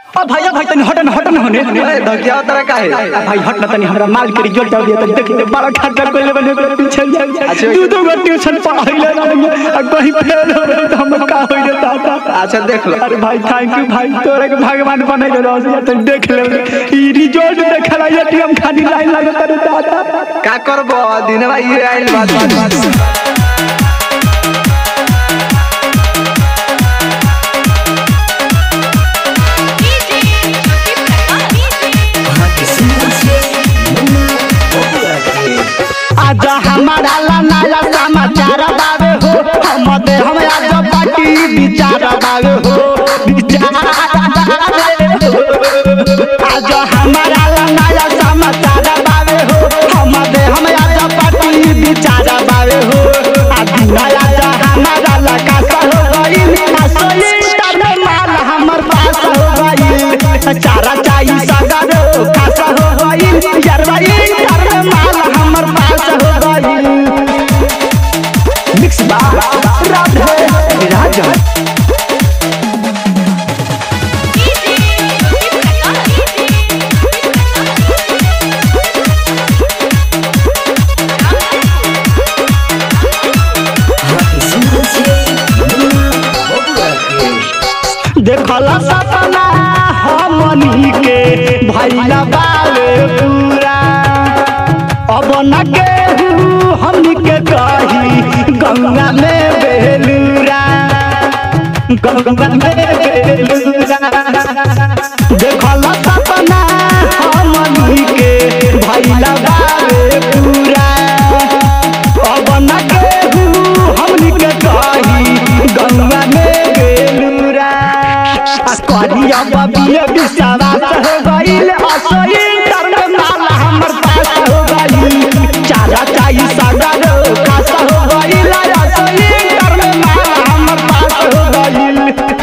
अब भैया भाई तनी हटन हटन होने ए धकिया तरह का है आ भाई हट ना तनी हमरा माल के रिजल्ट आ गया तनी देखी ते बड़ा खर्चा कोइले बने ओकरा पीछे अच्छा, दू दू गो ट्यूशन पढ़ाइले ना आ कहीं फेल हो रहे तो हम का होई रे दादा अच्छा देख लो अरे भाई थैंक यू भाई तोरे के भगवान बनैले रह तनी देख ले ई रिजल्ट देखला एटीएम खाली लाइन लागत रे दादा का करबो दिन भाई ये आइल बात आज हमारा ला नया समाचार बावे हो हम दे हम आज पार्टी विचार बावे हो विचार बावे हो। आज हमारा ला नया समाचार बावे हो हम दे हम आज पार्टी विचार बावे हो आज नया जा हमारा ला कासा हो गइल असली तर माल हमर पास हो गइल चारा चाई सागर कासा हो गइल यरवाई तर माल हमर पास हो गइल मिक्स बा राधे राजा देखला सपना हमनी के भैला बावे पूरा अब न केहू हमनी के कही गंगा में बेलूरा गंगा में बेलूरा देखला सपना हमनी के भैला बावे पूरा अब न केहू हमनी के कही गंगा में बेलूरा आ करिया बबिए विश्वास हो गइल असली तरन माल हमर पास हो गइल चारा चाई सागर खास हो गइल असली तरन माल हमर पास हो गइल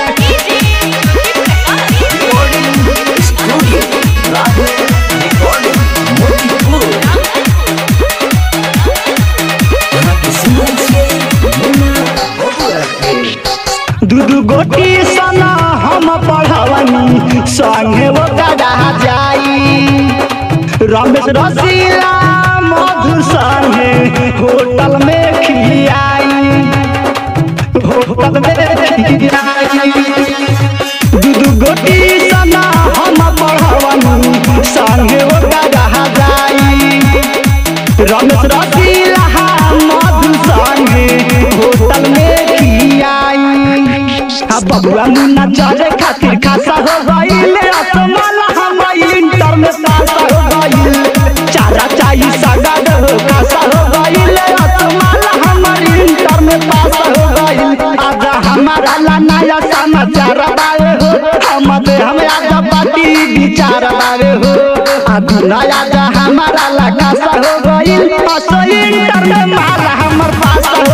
दू दू गोटी सना हम पढ़वनी संगे वो गड़ा जाई रमेश रसीला मधु संगे होटल में खियाई होटल में खियाई दू दू गोटी सना हम पढ़वनी संगे वो गड़ा जाई रमेश रसीला मधु संगे होटल में खियाई आ बबुआ मुन्ना चले खातिर खासा हो गइल असमाला हम इंटर में पास हो गइल चारा चाई सागर हो खासा हो गइल असमाला हम इंटर में पास हो गइल आज हमारा ला नया समाचार बावे हो हम दे हम आज पार्टी विचार बावे हो आज नया जा हमारा ला खासा हो गइल असो इंटर में माल हमर पास हो